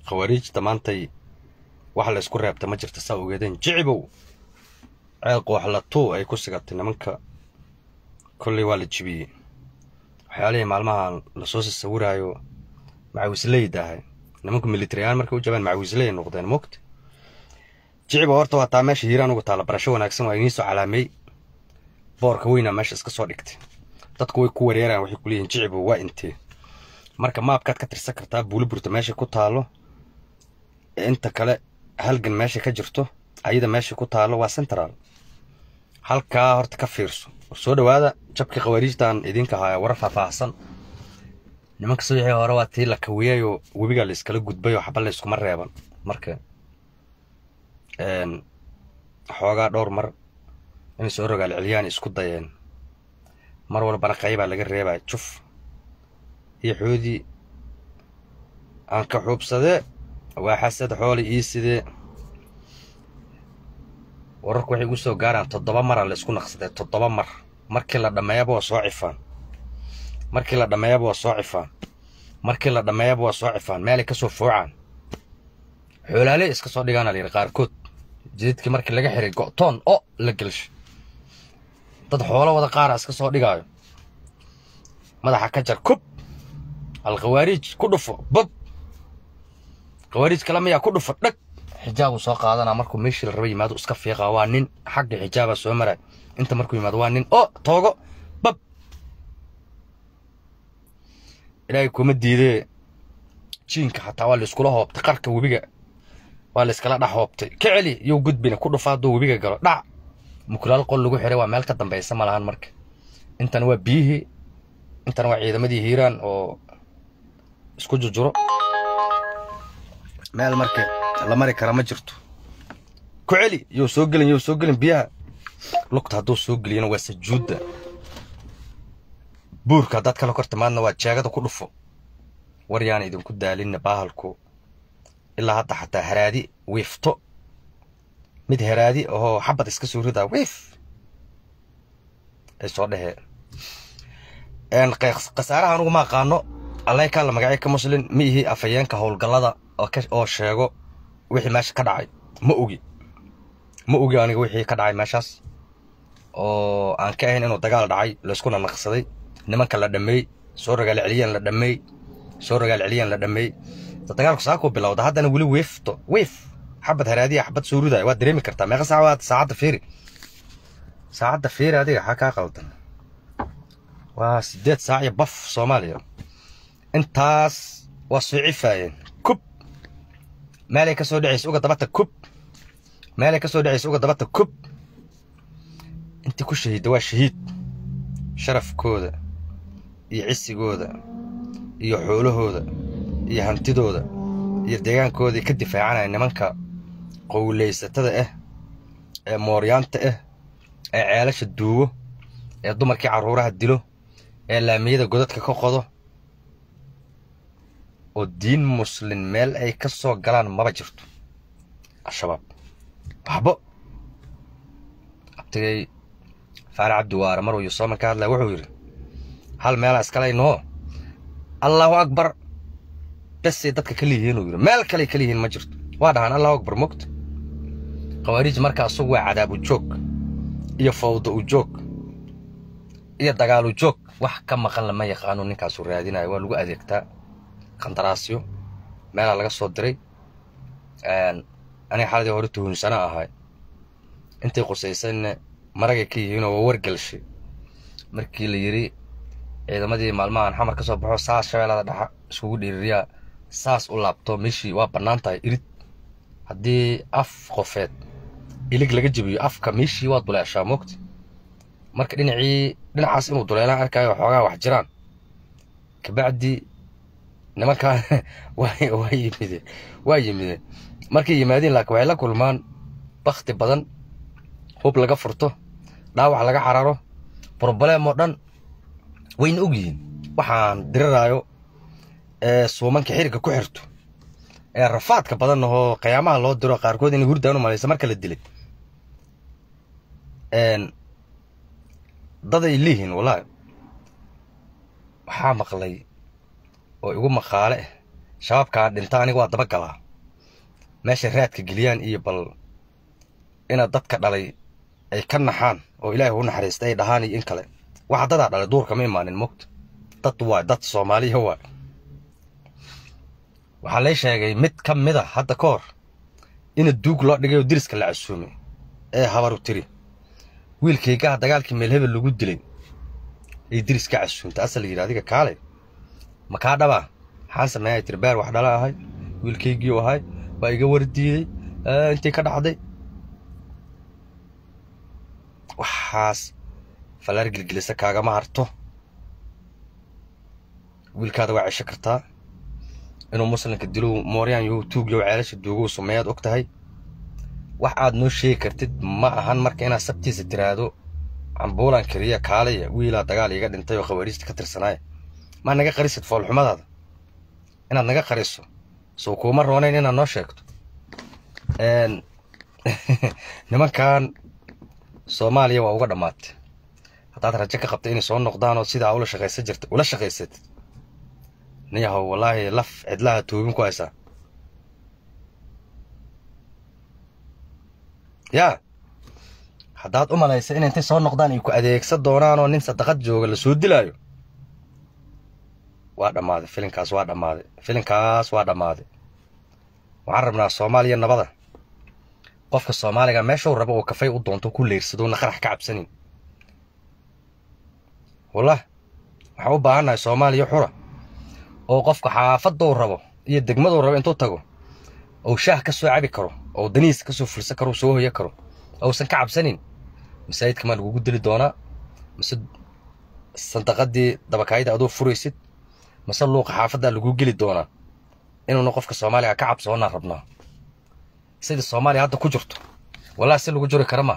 khawaariijta maantay waxa la isku reebta ma jirta saa ogeedeen jicibow ceel qooxlatuu ay ku sigatay nimanka kolley waa la jibiyey waxyaalihii maalmaha lasoo sasawiraayo macawisleyda ahay nimanku militariyan markay u jabaan macawisley noqdeen mogta jicibow horta waa taa meesha hiiraan uga taalla barasho wanaagsan waa idiin soo calaameey boorka weynaa meesha iska soo dhigtay dadku way ku wareeraan waxay kuleeyihin jicibow waa intee marka maabkaad ka tirsan kartaa buuliburta meesha ku taalo inta kale halgan meesha ka jirto ayada meesha ku taalo waa central halkaa horta ka fiirso soo dhawaada jabkii khawaariijtan idinka haya warar faahfaahsan nimanka subaxii hore waa tii la kawiyayoo webigaa la iskala gudbay oo xaba la iskuma reeban marka xoogaa dhowr mar inay soo rogaal celiyaan isku dayeen mar walbana qaybaa laga reebaya juf iyo xoodii aan ka xuubsadee waa xasad xooli ii sidee wararku waxay igu soo gaaraan toddoba maraa la isku naqsadee toddoba mar markii la dhammeeyaba waa soo cifaan markii la dhammeeyaba waa soo cifaan markii la dhammeeyaba waa soo cifaan meelay ka soo foocaan xoolaale iska soo dhigaana layidhi qaarkood jididkii markii laga xiray go'toon o la gelshay dad xoolo wada qaara iska soo dhigaayo madaxa ka jar kub alkhawaariij ku dhufo bab khawaariij kale miyaa ku dhufo dhag xijaabuu soo qaadanaa markuu meeshii la raba yimaado iska fiiqaa waa nin xagga xijaabaa soo maray inta markuu yimaado waa nin o toogo bab ilaahay kuma diidee jiinka xataa waa la iskula hoobtay qarka webiga waa la iskala dhex hoobtay ka celi yow gudbina ku dhufa hadduu webiga galo dhac mukulaal qol lagu xiray waa meel ka dambaysa ma lahan marka intana waa biyihii intana waa ciidamadii hiiraan oo isku jujuro meel marka la mari kara ma jirto ku celi yow soo gelin yow soo gelin biyaha lugta hadduu soo geliyana waa sajuudda buurka haddaad kala kor timaadna waa jeegada ku dhufo war yaana idinku daalinna baahalku ilaa hadda xataa haraadi wiifto mid haraadi oo xabad iska soo ridaa wiif ay soo dheheen khasaaraha anugu ma aqaano allay kaa la magacay ka muslin ma ihi afhayeenka howlgallada oo sheego wixii meesha ka dhacay ma ogi ma ogi aniga wixii ka dhacay meeshaas oo aan ka ahayn inuu dagaal dhacay layskuna naqsaday nimanka la dhammeey soo ragaal celiyaan la dhammeey soo ragaal celiyaan la dhammeey dagaalku saakuu bilowda haddana weli wiifto wiif xabad haraadiya xabad soo ridaya waad dareemi kartaa meeqa saac waad saacadda fiiri saacadda fiiri adiga xaa kaa qaldan waa siddeed saac iyo baf soomaaliya intaas waa soo cifaayeen kub meelay ka soo dhacaysa uga dabata kub meelay ka soo dhacaysa uga dabata kub intii ku shahiidda waa shahiid sharafkooda iyo cisigooda iyo xoolahooda iyo hantidooda iyo deegaankooday ka difaacanaya nimanka qowlaysatada ah ee mooryaanta ah ee ceelasha duugo ee dumarkii carruuraha dilo ee laamiyada godadka ka qodo oo diin muslin meel ay ka soo galaan maba jirto al-shabaab waxbo abtigay faarac cabdiwaare maruu yusooman ka hadlaya wuxuu yidhi hal meelaa iskalaynoo allaahu akbar besay dadka ka liyihiin uu yidhi meel kaley ka liyihiin ma jirto waa dhahaan allahu akbar mogta khawaariij marka asugu waa cadaabu joog iyo fawda u joog iyo dagaalu joog wax ka maqan lama yaqaano ninkaasuu raadinayo waa lagu adeegtaa qandaraasyo meelaa laga soo diray aniga xaladii hore tuhunsana ahay intay qusaysanna maragay ka yihiinoo waa wargelshay markii la yidhi ciidamadii maalmahan xamar ka soo baxo saas shabeellada dhexa iskugu dhiiririyaa saas u laabto meeshii waa bannaan tahay irid haddii af qofeed ilig laga jebiyo afka meeshii waa duleeshaa moogta marka dhinacii dhinacaas inuu duleelaan arkaayo xoogaa wax jiraan kabacdi nimankaa waa yimideen waa yimideen markay yimaadeen laakiin waxay la kulmaan bakti badan hub laga furto dhaawac laga cararo broblem oo dhan wayna og yihiin waxaan diriraayo ee suumanka xiriga ku xirto ee rafaadka badan oo qiyaamaha loo diro qaarkood inay hurdaan u malaysa marka la dilay daday leeyihiin wallaahi waxaa maqlay oo igu maqaale ah shabaabkaan dhinta aniga waa daba galaa meeshay raadka geliyaan iyo bal inaad dadka dhalay ay ka naxaan oo ilaahay u naxariista ay dhahaan iyo in kale waxa dadaa dhalay duurka ma imaanin mogta dad waay dad soomaaliya waay waxaa lay sheegay mid ka mid a hadda ka hor ina duug loo dhigay oo diriska la casuumay ee habaru tiri wiilkaygaha dagaalkii meelhebel lagu dilay ay diris ka casuumta asal la yidhi adiga kaalay ma kaa dhabaa maxaan sameeyay tiri beer wax dhala ahay wiilkaygiiu ahay waa iga wardiiday intii ka dhacday waxaas fallaar gilgilisa kaagama harto wiilkaada waa cesho kartaa inuu muslimka dilo mooryaan yo tuugyo ceelasha duugow sumeeyaad og tahay wax aad noo sheegi kartid ma ahan marka inaad sabtiisa tiraahdo cambuulan keliya kaalaya wiilaa dagaal iga dhintay oo khawaariista ka tirsanaaya maa naga qarisid foolxumadaada inaad naga qariso soo kuuma roonayn inaad noo sheegto nimankan soomaaliya waa uga dhammaatay haddaad rajo ka qabta inay soo noqdaan oo sidaa ula shaqaysan jirta ula shaqaysad niyahow wallaahi laf cidlaha toobin ku haysaa yaa haddaad u malaysa in intay soo noqdaan ay ku adeegsan doonaan oo nin sadaqad jooga la soo dilaayo waa dhammaaday filinkaas waa dhammaaday filinkaas waa dhammaaday waxaan rabnaa soomaaliya nabada qofka soomaaliga meeshuu rabo uu kafay u doonto ku leyrsadona qarax ka cabsanin wallah waxaan u baahannahay soomaaliya xura oo qofka xaafadou rabo iyo degmaduu rabo intuu tago ou shaah ka soo cabi karo oo danihiisa ka soo fulsan karo soo hoya karo ousan ka cabsanin masaajidka maa lagugu dili doonaa mise sandaqadii dabakaayada aduu furaysid mase luuqa xaafaddaa laguu geli doonaa inuuna qofka soomaaliga ka cabsoonaa rabnaa sidai soomaaliya hadda ku jirto wallahi si lagu juri kara maa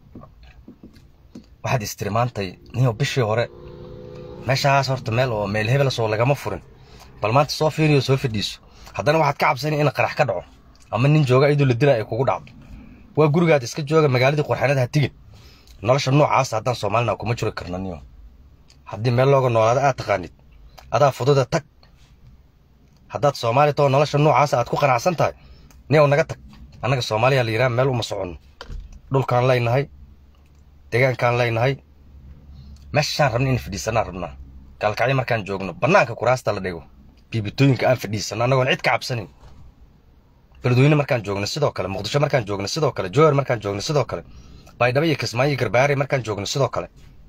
waxaad istirimaantay niyo bishii hore meeshaas horta meel oo meel hebelas oo lagama furin bal maanta soo fiiriyo soo fadhiiso haddana waxaad ka cabsani in qarax ka dhaco ama nin jooga iduu la dila ay kugu dhacdo waa gurigaad iska jooga magaaladii qurxanada ha tigin nolosha noocaasa haddaan soomaalina kuma juri karna niyo haddii meel looga noolaado aad taqaanid adaa fududa tag haddaad soomaali too nolosha noocaasa aad ku qanacsan tahay niyow naga tag annaga soomaaliya la yidhaha meel uma soconno dhulkaan leynahay deegaankaan leynahay meeshaan rabna in fadhiisanaan rabnaa gaalkacyo markaan joogno bannaanka kuraasta la dhigo biibitooyinka aan fadhiisano annagoon cid ka cabsanin beledweyne markaan joogno sidoo kale muqdisho markaan joogno sidoo kale jowhar markaan joogno sidoo kale baydhabo iyo kismaayo garbaare markaan joogno sidoo kale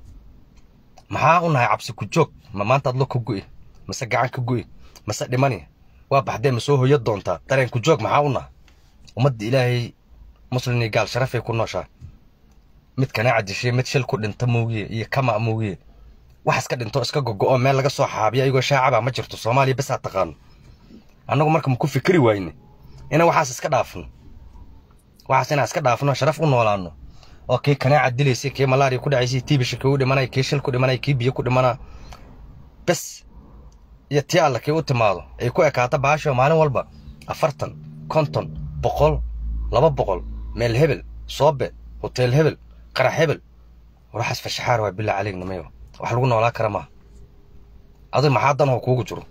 maxaa u nahay cabsi ku joog ma maantaad lo ka gu'i mase gacan ka gu'i mase dhimani waa baxdee ma soo hoya doontaa dareen ku joog maxaa u naha ummadda ilaahay muslim iyo gaal sharafay ku nooshaa mid kanaaca dishay mid shil ku dhinta moogiye iyo kama moogiye wax iska dhinto iska gogo'o meel laga soo xaabiyo ayagoo shaacaba ma jirto soomaaliya bes aad taqaano annagu marka ma ku fikri waayne inaan waxaas iska dhaafno waxaas inaan iska dhaafno sharaf u noolaano oo kii kanaaca dilaysay kii malaariya ku dhacaysay tiibisha kii u dhimanay kii shil ku dhimanay kii biyo ku dhimanaa bes iyo tii alla kii u timaado ay ku ekaato baasho maalin walba afartan konton boqol laba boqol meel hebel soobe hoteel hebel qarax hebel waxaas fashaxaar waa bilaa caleegnamayo wax lagu noolaa kara maaha adiga maxaa danoo kuugu jiro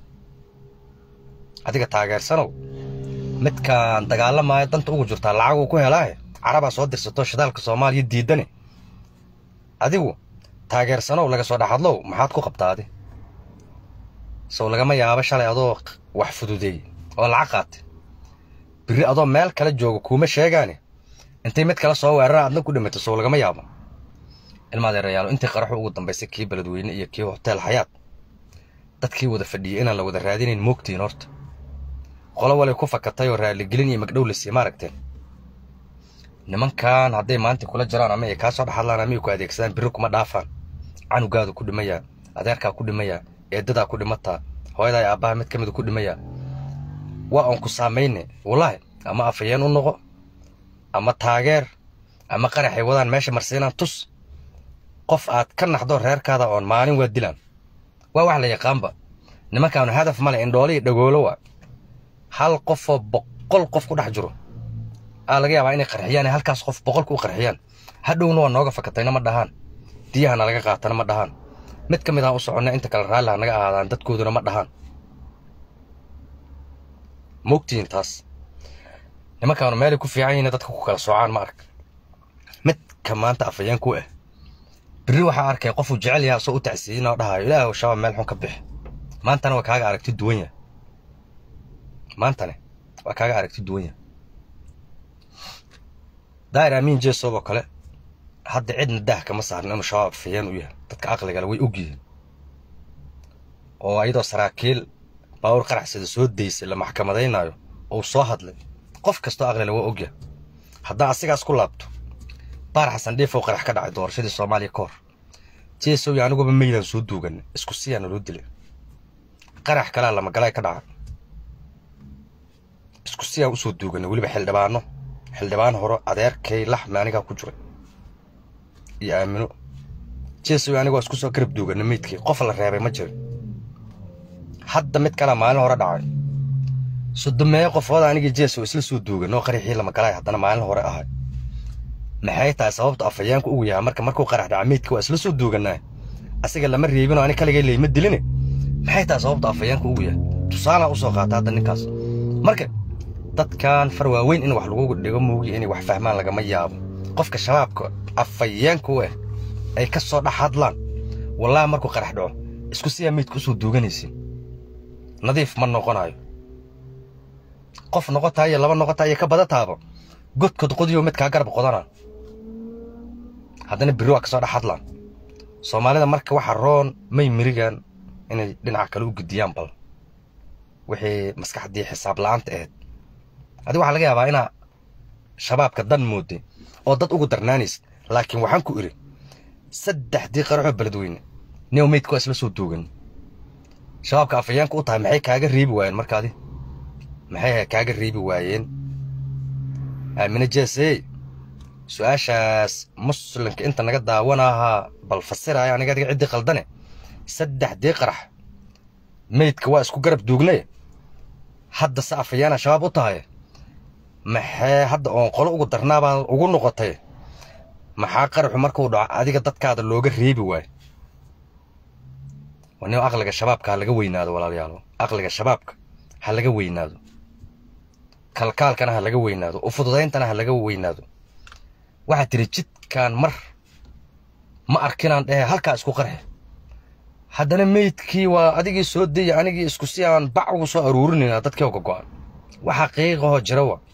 adiga taageersanow midkaan dagaalamaayo danta ugu jirtaa lacaguu ku helaahe carabaa soo dirsato shidaalka soomaaliya diidane adigu taageersanow laga soo dhexadlow maxaad ku qabtaadi sow lagama yaabo shalay adoo wax fududeey oo lacag qaatay birri adoo meel kale jooga kuuma sheegaane intay mid kale soo weerara adna ku dhimato sow lagama yaabo ilmaadeerayaalo intii qaraxu ugu dambaysay kii beledweyne iyo kii hoteel xayaad dadkii wada fadhiyey inaan la wada raadinayn moogtiin horta qolo walay ku fakatay oo raaligelin iyo magdhow la siima aragteen nimankan hadday maanta kula jiraan ama ay kaa soo dhexadlaan ama ay ku adeegsadaan birri kuma dhaafaan canugaadu ku dhimayaa adeerkaa ku dhimayaa eedadaa ku dhimataa hooyadaa aabbaha mid ka mida ku dhimayaa waa oon ku saamayne wallaahi ama afayeen u noqo ama taageer ama qaraxay wadaan meesha marsiinaan tus qof aad ka naxdo reerkaada oon maalin waa dilaan waa wax la yaqaanba nimankaanu hadaf male indhoole iyo dhagoolo waa hal qofoo boqol qof ku dhex jiro aa laga yaabaa inay qarxiyaan ee halkaas qof boqolka u qarxiyaan hadhowna waa nooga fakatayna ma dhahaan diyahana laga qaatana ma dhahaan mid ka mid aan u soconna inta kale raalliha naga ahaadaan dadkooduna ma dhahaan mogtihiin taas nimankaanu meelay ku fiican yihiin dadka ku kala soocaan ma ark midka maanta afayeenku ah berri waxaa arkay qofuu jecel yahay asoo u tacsiyin oo dhahayo ilaahu shabaab meel xun ka bixi maantana waa kaaga aragti duwan yahay maantane waa kaaga aragti duwan yahay daa'ir amiin jeesooboo kale hadda cidna daah kama saarin inuu shabaab afayeen u yahay dadka aqligale way og yihiin oo ayadoo saraakiil baawur qaraxsada soo daysay la maxkamadaynayo ou soo hadlay qof kastoo aqlile waa ogyahay haddaan asigaas ku laabto baar xasan dhiifow qarax ka dhacay doorashadii soomaaliya ka hor jeesow iyo aniguba meydaan soo duuganay isku siyaana loo dilay qarax kalaa lamagalaay ka dhaca isku siyaan usoo duuganay weliba xildhibaano xildhibaan horo adeerkay laxme anigaa ku jiray iyo aamino jeesow aniga waa isku soo garab duuganay meydkii qof la reebay ma jirin hadda mid kalaa maalin hore dhacay sodomeeyo qofooda anigii jeesow isla soo duugan oo qaraxii lamagalaay haddana maalin hore ahay maxay tahay sababta afayeenku ugu yahay marka markuu qarax dhaca meydka waa isla soo duuganaa asiga lama reebinoo ani kaligay layma diline maxay tahay sababta afayeenku ugu yahay tusaalaan usoo qaata hadda ninkaas marka dadkan far waaweyn in wax lagu dhigo muugi inay wax fahmaan lagama yaabo qofka shabaabka afayeenku ah ay ka soo dhex hadlaan wallaahi markuu qarax dhaco isku siyaa meydka usoo duuganaysin nadiif ma noqonayo qof noqotaa iyo laba noqotaa iyo ka badataaba godkod qodiyo midkaa garab qodana haddana berri waa ka soo dhex hadlaan soomaalida marka waxa roon may mirigan inay dhinaca kale u gudiyaan bal wixii maskaxdii xisaab la'aanta ahayd adi waxaa laga yaabaa inaa shabaabka dan mooday oo dad ugu darnaanaysid laakiin waxaan ku idhi saddexdii qaraxoo beledweyne new meydka waa isla soo duugan shabaabka afayeenka u tahay maxay kaaga reebi waayeen markaadi maxay kaaga reebi waayeen aamine jeesey su-aashaas muslimka inta naga daawanahaa bal fasiraya aniga adiga ciddii khaldane saddexdii qarax meydka waa isku garab duugnay hadda se afayaana shabaab u tahay maxee hadda oon qolo ugu darnaabaa ugu noqotay maxaa qaraxu markuu dhaco adiga dadkaada looga reebi waayo nin aqliga shabaabka ha laga weynaado walaalayaal aqliga shabaabka ha laga weynaado kalkaalkana ha laga weynaado ufududayntana ha laga weynaado waxaad tiri jidkaan mar ma arkinaan dhehe halkaa isku qarxe haddana meydkii waa adigii soo daya anigii isku si aan bac ugu soo aruurinayna dadkii oga go'an waxa qiiqahoo jira wa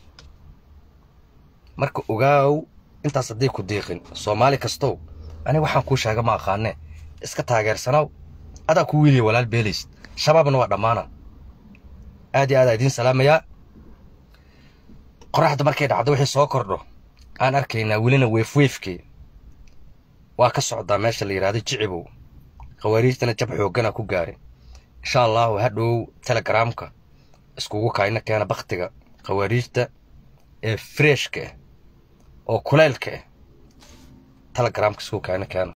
marka ogaaw intaas hadday ku diiqin soomaali kastow aniga waxaan kuu sheega ma aqaanee iska taageersanaw adaa ku wiiliya walaal beelaysid shabaabna waa dhammaana aad iyo aadaa idiin salaamayaa qoraxda markay dhacdo wixii soo kordho aan arkaynaa welina weefweefkii waa ka socdaa meesha la yidhahdo jicibow khawaariijtana jab xooggana ku gaaray insha allahu hadhow telegaraamka iskugu kayna keena bakhtiga khawaariijta ee freshka ah oo kulaylka ah telegaraamka iskugu kayna keena